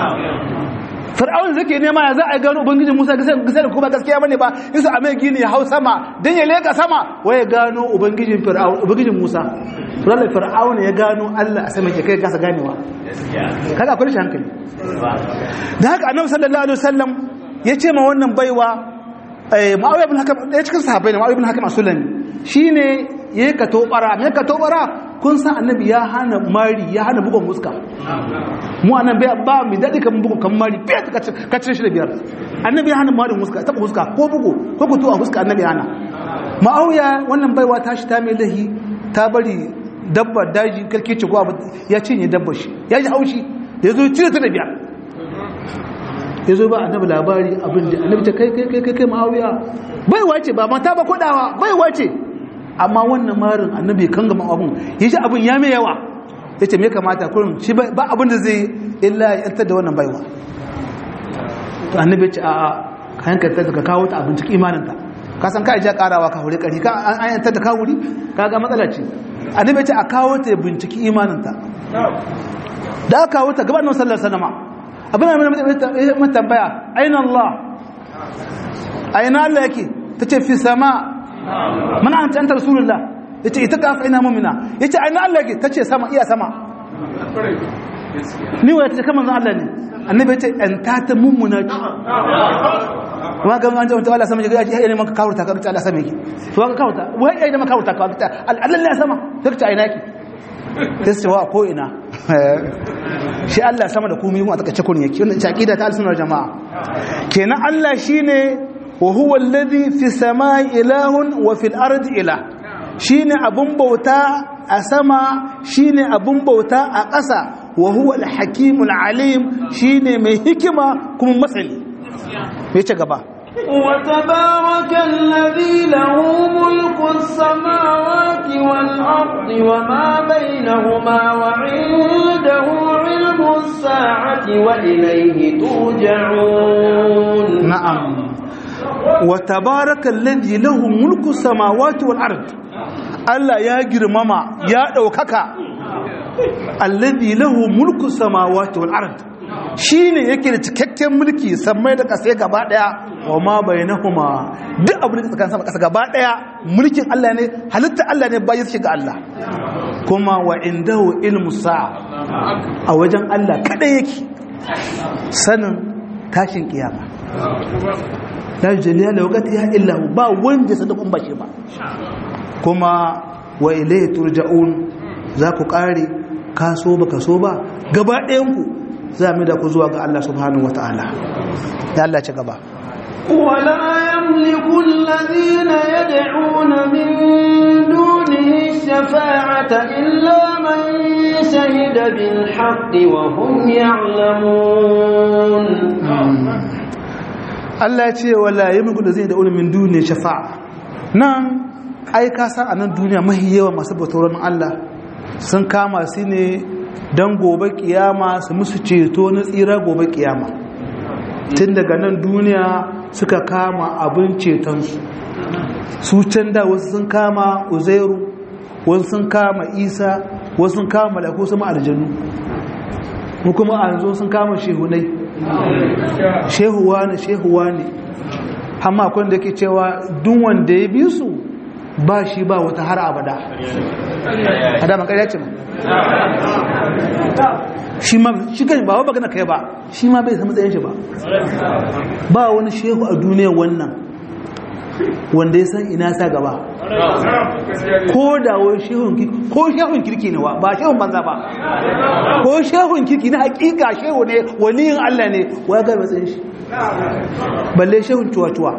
fir'aun zake nema ya za a gano ubangijin musa gasa da kuma gaskiya bane ba isa a mai gini ya hau sama don ya leka sama waye gano ubangijin fir'aun ubangijin musa ranar fir'aun ya gano allah a sama ke kai kasa ganewa kaga akwai shi hankali da haka annabi sallallahu alaihi wasallam ya ce ma wannan baiwa ma'awiya ibn hakam ɗaya cikin sahabbai ne ma'awiya ibn hakam asulani shine yayi ka tobara me ka tobara kun san annabi ya hana mari ya hana bugun muska mu anan bai ba mu dadi kan bugun kan mari bai ka cire shi da biyar annabi ya hana mari muska taba muska ko bugu ko kutu a muska annabi ya hana ma'auya wannan baiwa ta shi ta mai lahi ta bari dabba daji kalkece ko abu ya cinye dabba shi ya ji haushi da yazo cire ta da biyar yazo ba annabi labari abin da annabi ta kai kai kai kai ma'auya baiwa ce ba mata ba kodawa baiwa ce amma wannan marin annabi kan gama abun ya ji abin ya mai yawa ya ce mai kamata kurin shi ba abin da zai illa ya yantar da wannan baiwa to annabi ya ce a kayan ka ka kawo ta abin cikin imaninta ka san ka ja karawa ka hore kari ka an yantar da ka wuri ka ga matsala ce annabi ya ce a kawo ta ya binciki imaninta da aka kawo ta gabanin sallar sanama abin da mai tambaya aina Allah aina Allah yake ta ce fi sama mana an canta rasulullah ya ce ita kafa ina mummina ya ce aina Allah ta ce sama iya sama ni wa ta ce kamar zan Allah ne annabi ya ce an ta ta mummuna ce kuma ga an jama'a Allah sama ya ga neman ka kawurta ka ta Allah sama yake to ka kawurta wai ai da makawurta ka ta Allah ne sama sai ta ina yake sai su wa ko ina shi Allah sama da komai mu a takace kun yake wannan aqida ta al-sunnah jama'a kenan Allah shine wa huwa alladhi fi samai ilahun wa fil ardi ilah shine abun bauta a sama shine abun bauta a ƙasa wa huwa al-hakimul alim shine mai hikima kuma masani me ce gaba وتبارك الذي له ملك السماوات والأرض وما بينهما وعنده علم الساعة وإليه ترجعون نعم وتبارك الذي له ملك السماوات والأرض Allah ya girmama ya ɗaukaka alladhi lahu mulku samawati wal ard shine yake da cikakken mulki sammai da kasai gaba daya wa ma bainahuma duk abin da tsakanin sama kasa gaba daya mulkin Allah ne halitta Allah ne bayan shi ga Allah kuma wa indahu ilmu sa'a a wajen Allah kada yake sanin tashin kiyama la jaliya la waqtiha illa ba wanda sadakun bace ba kuma wa ilayhi turja'un za ku kare ka so ba ka so ba gaba ɗayanku za mu da ku zuwa ga Allah subhanahu wa ta'ala ya Allah ci gaba ولا يملك الذين يدعون من دونه الشفاعة إلا من شهد بالحق وهم يعلمون Allah ce wala yamliku allazina yad'una min duni shafa'a nan ai ka san anan duniya mahi yawa masu bautar Allah sun kama su ne don gobe kiyama su musu ceto na tsira gobe kiyama tun daga nan duniya suka kama abin cetonsu su can da wasu sun kama uzairu wasu sun kama isa wasu sun kama malaku sama aljanu mu kuma a yanzu sun kama shehunai shehuwa ne shehuwa ne amma akwai da ke cewa duk wanda ya bi su ba shi ba wata har abada a daman ƙarya ce ma shi ma shi kan ba wa gana kai ba shi ma bai samu tsayin shi ba ba wani shehu a duniya wannan wanda ya san ina sa gaba ko da wani shehun kirki ko shehun kirki ne wa ba shehun banza ba ko shehun kirki na hakika shehu ne waliyin Allah ne wa ga matsayin shi balle shehun cuwa-cuwa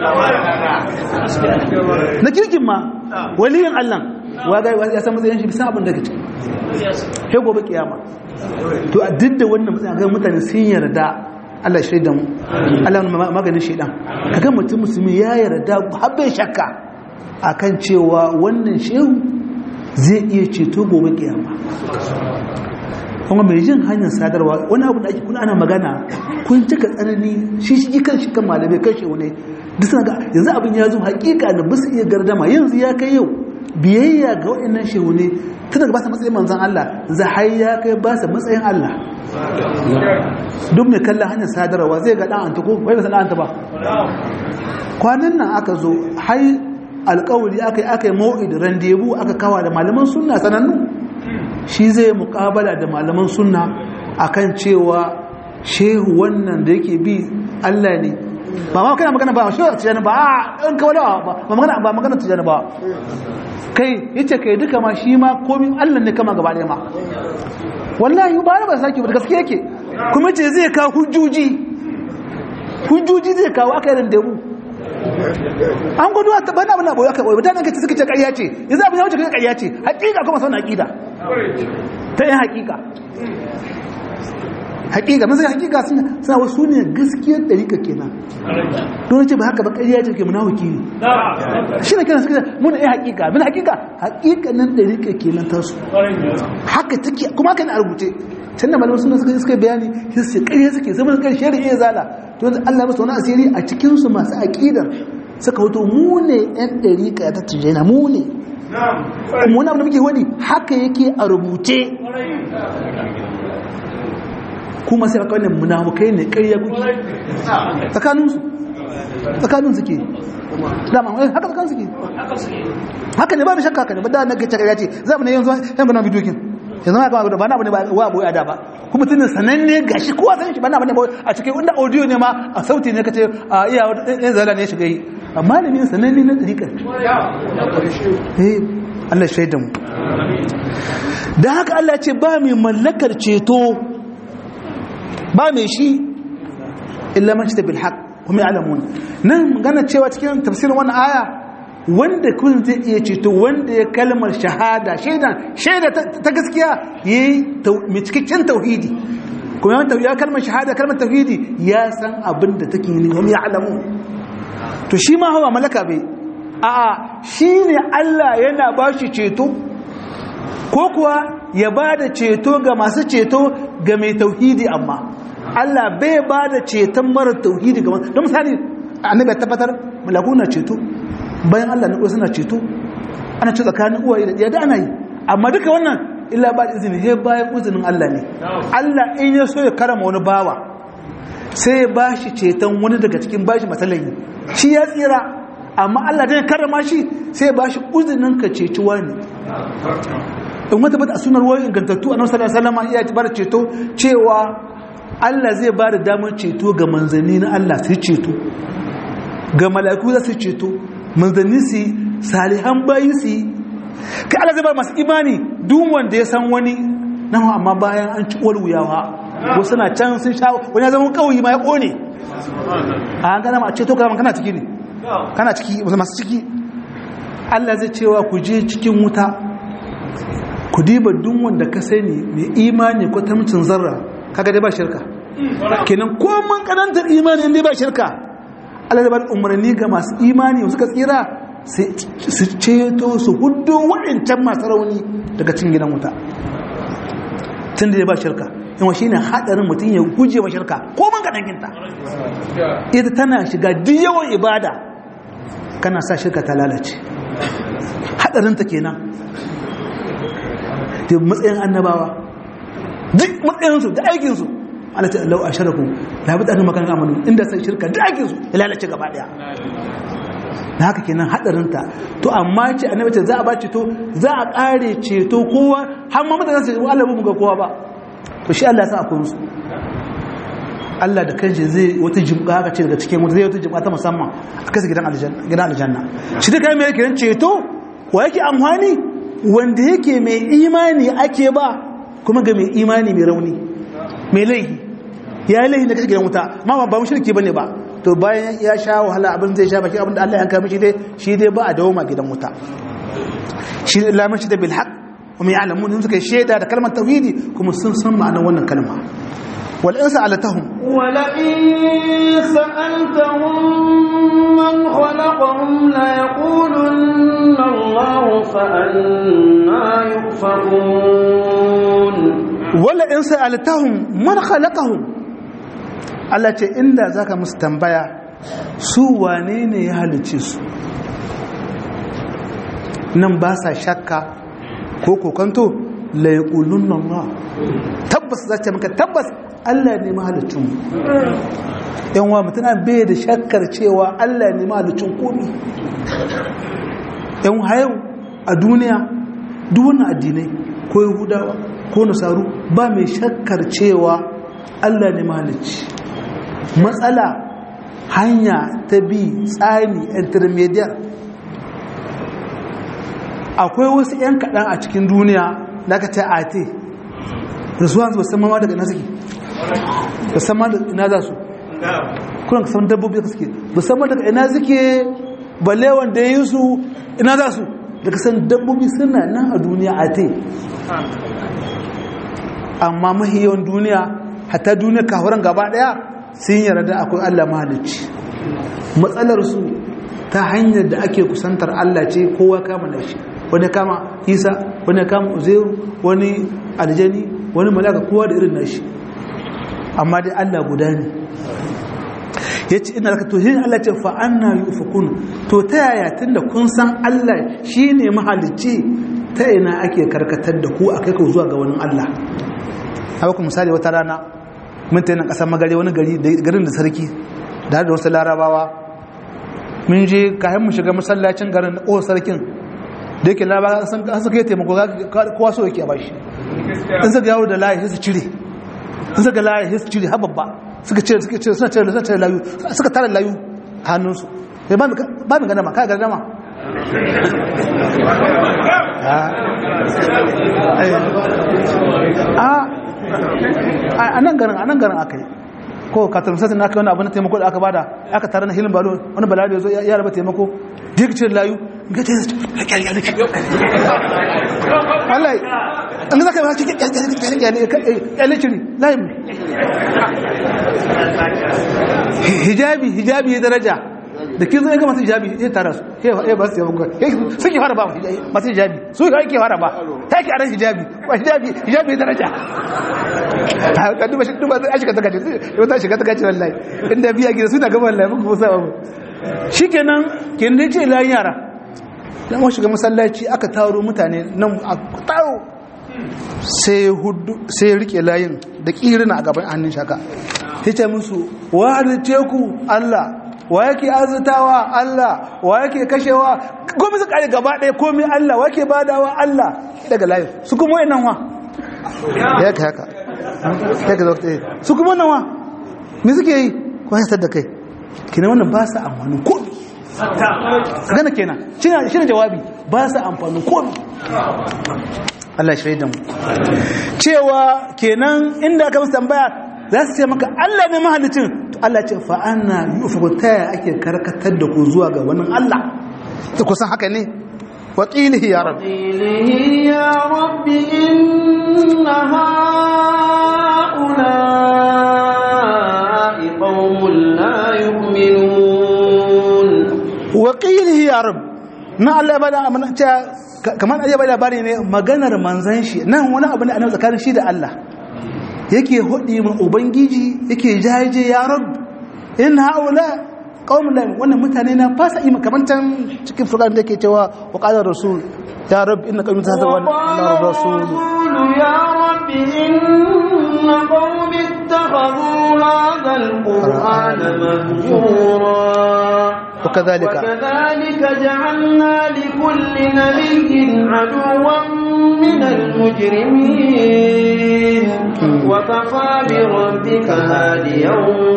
na kirkin ma waliyin Allah wa ga ya san matsayin shi bisa abin da kace he gobe kiyama to a duk da wannan matsayin ga mutane sun yarda Allah shaida mu Allah maganin shaidan kaga mutum musulmi ya yarda har bai shakka akan cewa wannan shehu zai iya ceto gobe kiyama kuma mai jin hanyar sadarwa wani abu da ake kuna ana magana kun cika tsanani shi shi kan shi kan malamai kan shi ne duk suna ga yanzu abin ya zo hakika da ba su iya gardama yanzu ya kai yau biyayya ga waɗannan shehu ne tun daga ba su matsayin manzan Allah za har ya kai ba su matsayin Allah duk mai kallon hanyar sadarwa zai ga ɗan anta ko wai ba su ɗan anta ba kwanan nan aka zo har alƙawari aka yi aka yi mau'id randebu aka kawa da malaman sunna sanannu shi zai muƙabala da malaman sunna akan cewa shehu wannan da yake bi Allah ne ba ma kana magana ba shehu tijani ba a ɗan kawai ba magana ba magana tijani ba kai yace kai duka ma shi ma komin Allah ne kama gaba ɗaya ma wallahi ba na ba saki ba gaskiya yake kuma ce zai kawo hujjoji hujjoji zai kawo aka yi randebu an gudu a taɓa na abu aka ɓoye mutanen kaci suka ce ƙarya ce yanzu abin ya wuce kai ƙarya ce haƙiƙa kuma sauna aƙida ta yin haƙiƙa haƙiƙa mun sai haƙiƙa suna wasu ne gaskiyar ɗarika kenan don ce ba haka ba ƙarya ce ke munawaki ne shi ne kenan suka mun yi haƙiƙa mun haƙiƙa haƙiƙa nan ɗarika kenan ta su haka take kuma haka ne a rubuce can da malamu suna suka bayani sai ƙarya suke sai mun ƙarshe da iya zala to Allah masa wani asiri a cikinsu masu aƙidar suka hoto mu ne ‘yan ɗariƙa ta tijjana mu ne kuma wani abu da muke wani haka yake a rubuce kuma sai aka wannan munafukai ne ƙarya kuki tsakaninsu tsakanin suke dama wani haka tsakanin suke haka ne ba da shakka haka ne ba da na gace ƙarya ce za mu ne yanzu yan gana bidiyokin yanzu ma kama ba na bane ba wa boye ada ba kuma tunin sananne gashi kowa san shi ba na bane ba a cikin inda audio ne ma a sauti ne kace a iya ɗan zala ne shiga yi amma ne ne sananne na tsirikar eh Allah shaidan mu da haka Allah ce ba mai mallakar ceto ba mai shi illa man shi bil haqq kuma ya'lamun nan magana cewa cikin tafsirin wannan aya wanda kun zai iya ceto wanda ya kalmar shahada shaida shaida ta gaskiya yayi mai cikakken tauhidi kuma yawan ya kalmar shahada kalmar tauhidi ya san abin da take yi wani ya'lamu to shi ma hawa malaka bai a'a shine Allah yana ba shi ceto ko kuwa ya ba da ceto ga masu ceto ga mai tauhidi amma Allah bai ba da ceton mara tauhidi ga don misali annabi ya tabbatar malaku na ceto bayan Allah na suna ceto ana ce tsakanin uwaye da ɗiya da ana yi amma duka wannan illa ba da izini he bayan uzinin Allah ne Allah in ya so ya karama wani bawa sai ya ba shi ceton wani daga cikin bashi matsalayi shi ya tsira amma Allah zai karama shi sai ya ba shi uzinin ka ceci wani in wata bata a sunar wani ingantattu a nasarar salama iya bar ceto cewa Allah zai ba da damar ceto ga manzanni na Allah su ceto ga mala'iku za su ceto manzanni su salihan bayi su yi ka Allah zai ba masu imani duk wanda ya san wani nan amma bayan an ci uwar wuyawa wasu na can sun sha wani ya zama kawai ma ya kone a an gana ma a ceto kama kana ciki ne kana ciki masu ciki Allah zai cewa ku je cikin wuta ku diba duk wanda ka sani mai imani ko tamcin zarra kaga dai ba shirka kenan ko mun kanantar imani inda ba shirka Allah da ba umarni ga masu imani suka tsira su ceto su hudu waɗancan masu rauni daga cin gidan wuta tun da ya ba shirka yawa shi ne haɗarin mutum ya guje wa shirka ko mun kanankinta ita tana shiga duk yawan ibada kana sa shirka ta lalace haɗarinta kenan da matsayin annabawa duk matsayinsu da aikinsu ana ce lau a sharaku da bi ɗanin makarar amalu inda sai shirka da aikinsu ya lalace gaba ɗaya da haka kenan haɗarinta to amma ce annabi ce za a ba ceto za a ƙare ceto kowa har ma mutane su ce Allah mu ga kowa ba to shi Allah ya sa akwai musu Allah da kanshi zai wata jimka haka ce daga cikin wata zai wata jimka ta musamman a kasa gidan aljanna gidan aljanna shi da kai mai kiran ceto wa yake amfani wanda yake mai imani ake ba kuma ga mai imani mai rauni mai laihi ya yi laihi da kashe gidan wuta ma ba mu shirki bane ba to bayan ya sha wahala abin zai sha baki abin da Allah ya kama shi dai shi dai ba a dawo ma gidan wuta shi da lamun shi da bil haq kuma ya alamu ne suka shaida da kalmar tauhidi kuma sun san ma'anar wannan kalma wal insa alatahum wala in sa'altahum man khalaqahum la yaqulunna Allah fa anna yufakun wala in sa'altahum man khalaqahum Allah ce inda zaka musu tambaya su wane ne ya halice su nan ba sa shakka ko kokanto la yaqulunna Allah tabbas za ta maka tabbas Allah ne mahalicin mu yan wa mutuna bai da shakkar cewa Allah ne mahalicin komai yan hayo a duniya duk wannan addinai ko yahudawa ko nasaru ba mai shakkar cewa Allah ne mahalicci matsala hanya ta bi tsani intermediate akwai wasu 'yan kaɗan a cikin duniya da aka ce ate da su hanzu basan mama daga ina suke basan ma daga ina za su kuna ka saman dabbobi da suke basan ma daga ina suke balle wanda ya yi su ina za su daga san dabbobi suna nan a duniya ate amma mahi yawan duniya hatta duniya kahuran gaba daya sun yarda akwai allah mahalicci matsalarsu ta hanyar da ake kusantar allah ce kowa kama da shi wani kama isa wani kama uzairu wani aljani wani malaka kowa da irin nashi amma dai allah guda ne ya ce ina zaka to shi allah ce fa'anna yi ufukun to ta yaya tun da kun san allah shi ne mahalicci ta ina ake karkatar da ku a kai ku zuwa ga wani allah haka ku misali wata rana mun ta yana ƙasar magare wani garin da sarki da da wasu larabawa mun je kayan mu shiga masallacin garin da ƙowar sarkin da yake labaran an suka yi taimako kowa so yake a bashi in suka yawo da layi sai su cire in suka layi sai su cire har babba suka cire suka cire suna cire suna cire layu suka tara layu a hannunsu sai ba ba mi ganama kai ganama a nan garin a nan garin aka yi ko katarun sassan aka yi wani abu na taimako da aka bada aka tare na hilin balo wani bala da ya zo ya raba taimako duk cire layu ga ta yi wallahi an zaka ba cikin kyale ciri layin hijabi hijabi ya daraja da kin zo ya ga masu hijabi ya tara su ya ba su yabon gwai sun ki fara ba masu hijabi su ka ke fara ba ta ki aran hijabi ba hijabi hijabi ya daraja ka duba shi duba sai shiga ta gace yau ta shiga ta gace wallahi inda biya gida suna gaba wallahi muku musa abu shikenan kin dai ce layin yara dan mu shiga masallaci aka taro mutane nan a taro sai hudu sai rike layin da kirina a gaban hannun shaka yace musu wa teku Allah wa yake arzutawa Allah wa yake kashewa komai su kare gaba ɗaya komai Allah wa yake badawa Allah daga layin su kuma wayannan wa ya ka haka ya ka zo su kuma wannan wa me suke yi ko ya da kai kina wannan ba su amfanin komai gana kenan shi ne jawabi ba su amfanin komai Allah shi da mu cewa kenan inda aka musu tambaya za su ce maka Allah ne mahalicin to Allah ce fa anna yufu ta ake karkatar da ku zuwa ga wani Allah to kusan haka ne wa qilihi ya rabbi qilihi ya rabbi inna haula'i qaumun la yu'minun wa qilihi ya rabbi na Allah bada amana kamar aje bai labari ne maganar manzan shi nan wani abu ne a nan tsakanin shi da Allah yake hudi ma ubangiji yake jaje ya rab in haula qaum la wannan mutane na fasa ima kamar can cikin furqan da yake cewa wa qala rasul ya rab inna qaumi tahta wa Allah rasul ya rab inna qaumi ittakhadhu hadha alqur'ana mahjura وكذلك وكذلك جعلنا لكل نبي عدوا من المجرمين وكفى بربك هاديا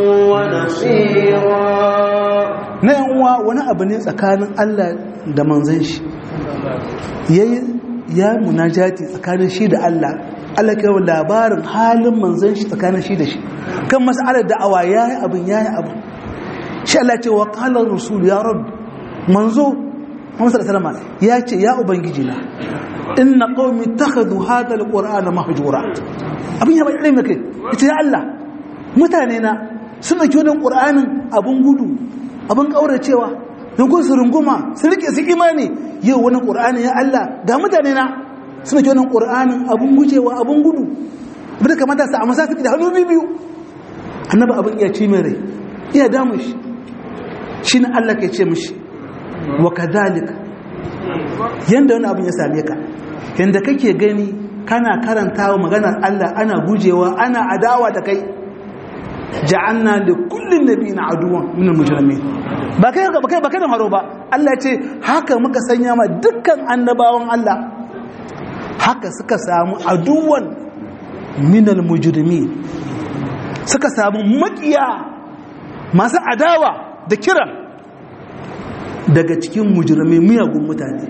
ونصيرا na uwa wani abu ne tsakanin Allah da manzon shi yayi ya munajati tsakanin shi da Allah Allah kai labarin halin manzon shi tsakanin shi da shi kan mas'alar da'awa yayi abin yayi abin shi Allah ce wa qala rasul ya rabb manzo Muhammad sallallahu alaihi ya ce ya ubangiji na inna qaumi takhadhu hadha alqur'ana mahjura abin ya bada mai kai ita ya Allah mutane na sun dauki wannan qur'anin abun gudu abun kauracewa don kun su runguma su rike su imani yau wannan qur'ani ya Allah ga mutane na sun dauki wannan qur'anin abun gujewa abun gudu bin kamata su amma sa da hannu biyu annabi abin iya ci mai rai iya damu shi shi na Allah ke ce mishi wa kadhalika yanda wani abin ya same ka yanda kake gani kana karantawa maganar Allah ana gujewa ana adawa da kai ja'anna li kullin nabiyyin aduwan min al-mujrimin ba kai ba kai ba kai da haro ba Allah ya ce haka muka sanya ma dukkan annabawan Allah haka suka samu aduwan min al-mujrimin suka samu makiya masu adawa da kiran daga cikin mujirmai miyagun mutane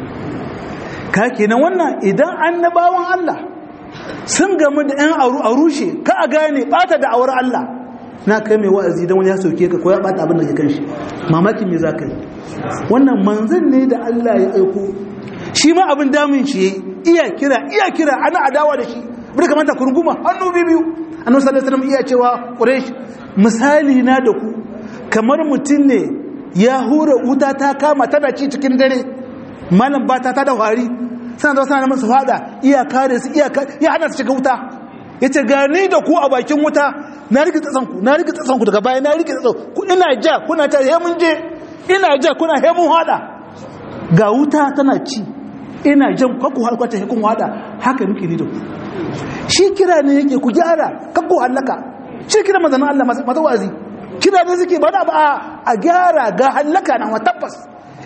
ka kenan wannan idan annabawan Allah sun gamu da ‘yan aru a rushe ka a gane bata da awar Allah na kai mai wa'azi don wani ya sauke ka ko ya bata abin da ke kan shi mamakin me za ka yi wannan manzan ne da Allah ya aiko shi ma abin damun shi iya kira iya kira ana adawa da shi bude kamata kurguma hannu biyu annabi sallallahu alaihi wasallam iya cewa quraish misali na da ku kamar mutum ne ya hura wuta ta kama tana ci cikin dare malam ba ta da wari suna da suna masu fada iya kare su iya ya hana su shiga wuta ya ce gani da ku a bakin wuta na rike tsatsanku na rike tsatsanku daga baya na rike tsatsanku ina ja kuna ta hemun je ina ja kuna hemun hada ga wuta tana ci ina jan kakku har kwata hekun hada haka muke ni da ku shi kira ne yake ku gyara kakku hallaka shi kira mazanin Allah mata wazi kira ne suke ba da ba a gyara ga hallaka na wa tabbas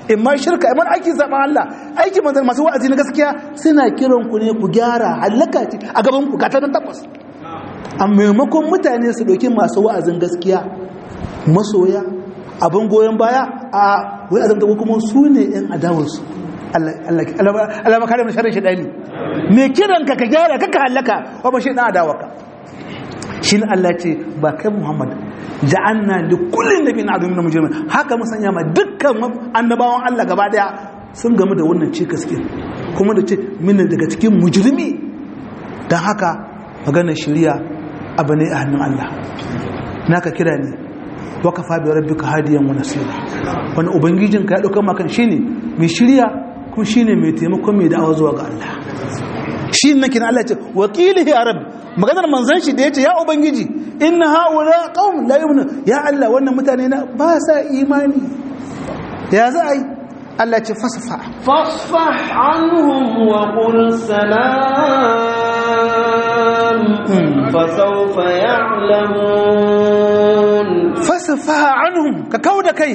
in ma shirka in ma aikin zaɓen Allah aikin manzan masu wa'azi na gaskiya suna kiran ku ne ku gyara halaka ce a gaban ku gata nan tabbas a maimakon mutane su ɗauki masu wa'azin gaskiya masoya abin goyon baya a wai azamta ko kuma su ne yan adawarsu Allah makare mu sharri shedani me kiran ka ka gyara ka ka halaka wa ba shi dan adawarka shin Allah ce ba kai Muhammad ja'anna li kulli nabiyyin aduwwin min mujrimin haka mun sanya ma dukkan annabawan Allah gaba daya sun gamu da wannan cikas kin kuma da ce min daga cikin mujrimi dan haka maganar shari'a abu ne a hannun Allah naka kira ne wakafa bi rabbika hadiyan wa nasira wani ubangijin ka ya dauka maka shine mai shirya kuma shine mai taimako mai da'awa zuwa ga Allah shi nan kin Allah ce wakilihi ya rabb maganar manzon shi da yace ya ubangiji inna haula qaum la yu'minu ya Allah wannan mutane na ba sa imani ya za a yi Allah ce fasfa فاصفح عنهم وقل سلام فسوف يعلمون fasfa anhum ka kauda kai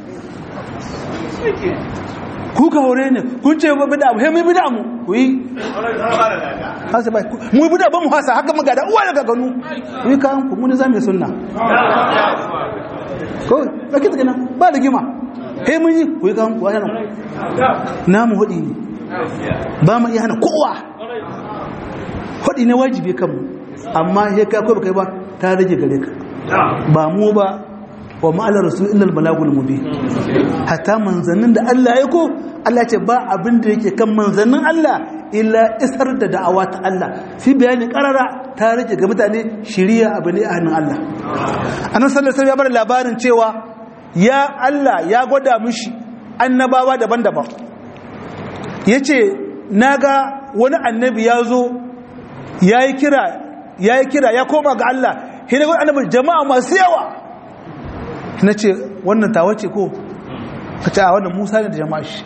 ku ka hore ne kun ce ba bida he mai bida mu ku yi hasa bai mu yi bida ba mu hasa haka muga da uwa daga ganu ku yi kan ku mun zamu sunna ko ba kita gina ba da gima he mun yi ku yi kan ku yana na mu hudi ne ba mu iya hana kowa hudi ne wajibi kan mu amma he ka ko ba kai ba ta rage gare ka ba mu ba wa ma'ala rasul innal balagul mubin hatta manzannin da Allah ya ko Allah ce ba abin da yake kan manzannin Allah illa isar da da'awa ta Allah fi bayani karara ta rage ga mutane shiriya abu ne a hannun Allah annabi sallallahu alaihi wasallam ya bar labarin cewa ya Allah ya gwada mishi annabawa daban-daban yace naga wani annabi ya zo yayi kira yayi kira ya koma ga Allah hina gwada annabi jama'a masu yawa na ce wannan tawa ce ko ka ce a wannan musa ne da jama'a shi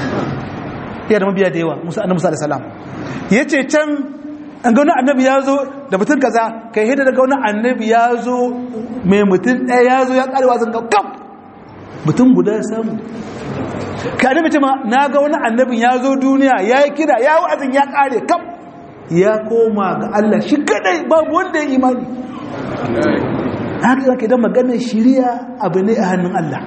iya da mabiya da yawa musa annabi musa da salam ya ce can an ga wani annabi ya zo da mutum kaza kai hidda daga wani annabi ya zo mai mutum ɗaya ya zo ya ƙarewa zan ga kam mutum guda ya samu ka annabi ce ma na ga wani annabin ya zo duniya ya yi kira ya wa'azin ya ƙare kam ya koma ga Allah shi kadai babu wanda ya imani haka zaka idan maganar shiriya abu ne a hannun Allah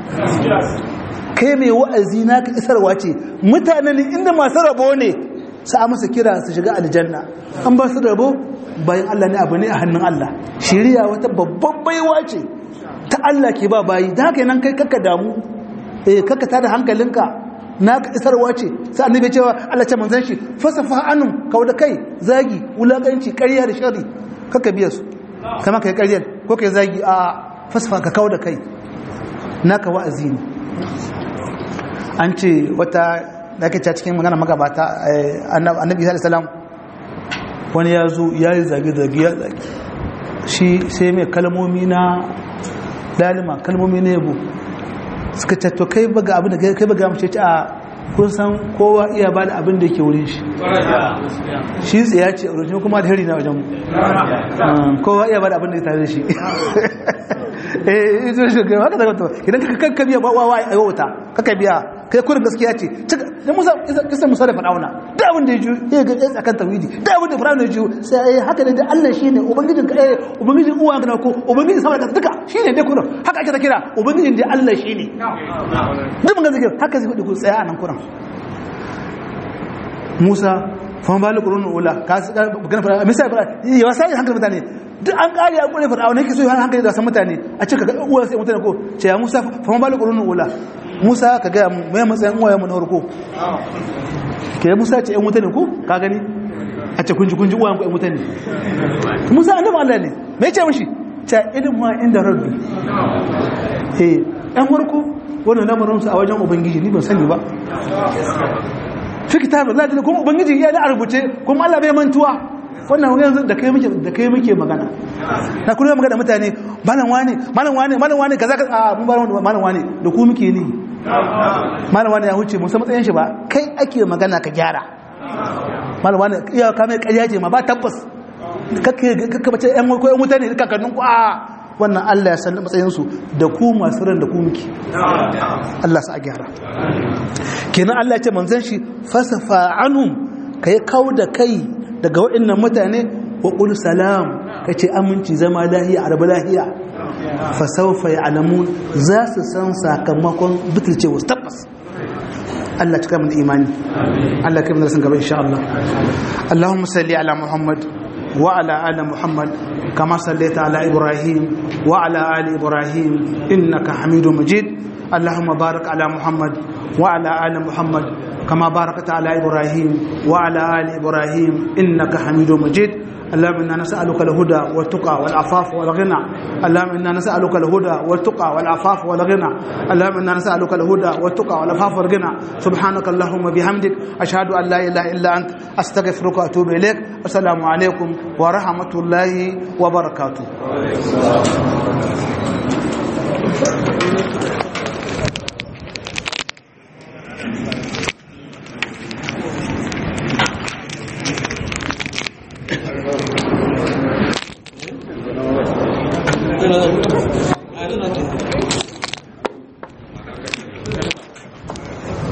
kai mai wa'azi naka isarwa ce mutanen inda masu rabo ne sa masa kira su shiga aljanna an ba su rabo bayan Allah ne abu ne a hannun Allah shiriya wata babban baiwa ce ta Allah ke ba bayi da haka nan kai kakka damu eh kakka tada hankalinka naka isarwa ce sai annabi cewa Allah ce manzon shi fasafa anum kauda kai zagi wulakanci ƙarya da shari kakka biya su kama kai ƙaryar ko kai zagi a fasfa ka kauda kai naka wa'azi ne an ce wata da ake cikin magana magabata annabi isa salam wani ya zo ya yi zage-zage ya zage shi sai mai kalmomi na dalima kalmomi na yabo suka ce to kai baga abin da kai baga mace ce a kun san kowa iya ba da abin da yake wurin shi shi tsaya ce a rujin kuma da hari na wajen kowa iya ba da abin da ya tare da shi eh ito shi ga haka da idan ka kanka biya wawa a yauta kaka biya kai kurin gaskiya ce da musa kisan musa da fadauna da abin da ya ji ya ga tsaye akan tawhidi da abin da fadauna ya ji sai haka ne da Allah shine ubangijin ka eh ubangijin uwa ka ko ubangijin sama ka duka shine dai kurin haka ake ta kira ubangijin da Allah shine duk mun ga zikir haka zai ku tsaya a nan kurin Musa fa ba lukurun ula ka magana fara misali fara ya wasa hankali mutane duk an kare a kure fara nake so hankali da san mutane a cika ga uwa sai mutane ko ce ya Musa fa ba lukurun ula Musa ka ga mu mai matsayin uwaye mu na farko ke Musa ce ɗan mutane ko ka gani a ce kunji kunji uwayen ku ɗan mutane Musa annabi Allah ne me ce mishi ta ilmu inda rabbi eh ɗan farko wannan lamarin su a wajen ubangiji ni ban sani ba fi kitabin Allah kuma ubangiji ya da a rubuce kuma Allah bai mantuwa wannan yanzu da kai muke da kai muke magana na kullum magana mutane malam wane malam wane malam wane kaza ka a mun ba malam wane da ku muke ni malam wane ya huce mun san matsayin shi ba kai ake magana ka gyara malam wane iya ka mai ƙarya ce ma ba tabbas kake kake bace ƴan ko ƴan mutane kakannin ku a wannan Allah ya san matsayinsu da ku masu ran da ku muke Allah sa a gyara kenan Allah ya ce manzon shi fasafa anhum kai kau da kai daga waɗannan mutane wa qul salam kace aminci zama lahiya arba lahiya fa sawfa ya'lamun za su san sakamakon butulcewa tabbas Allah cika mu da imani Allah kai mu da san gaba insha Allah Allahumma salli ala Muhammad wa ala ali Muhammad kama sallaita ala Ibrahim wa ala ali Ibrahim innaka Hamidum Majid Allahumma barik ala Muhammad wa ala ali Muhammad كما باركت على إبراهيم وعلى آل إبراهيم إنك حميد مجيد اللهم إنا نسألك الهدى والتقى والعفاف والغنى اللهم إنا نسألك الهدى والتقى والعفاف والغنى اللهم إنا نسألك الهدى والتقى والعفاف والغنى سبحانك اللهم بحمدك أشهد أن لا إله إلا أنت أستغفرك وأتوب إليك السلام عليكم ورحمة الله وبركاته